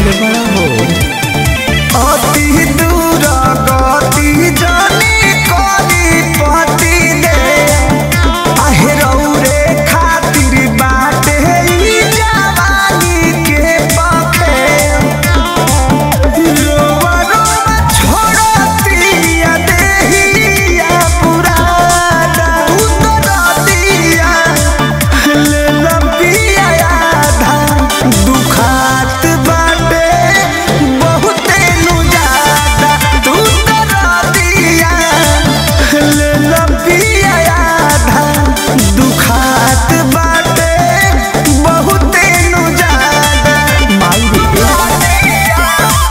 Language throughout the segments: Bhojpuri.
बनौले बड़ा हो अति दूर गति जानी करी पति दे आहे रौरे खातिर बाटे ई जवानी के पखे रोवा रोवा छोड़तिया देहिया पुराना उतरतिया ले लंबिया आधा दुखात बाटे बहुते नु ज्यादा तू तरतिया ले लंबिया आधा दुखात बाटे बहुते नु ज्यादा माई रे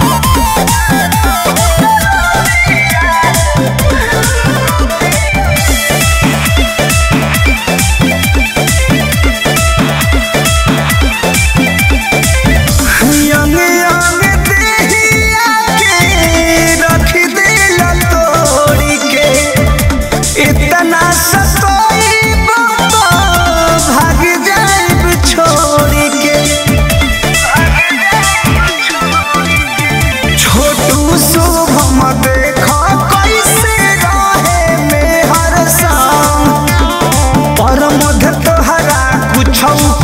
यंग यंग देहिया के रख दिल तोड़ी के इतना सतोई बाबा भाग जाइब छोड़ी के छोटू शुभम देखा कैसे रहे में हर शाम पर मध तोहरा कुछ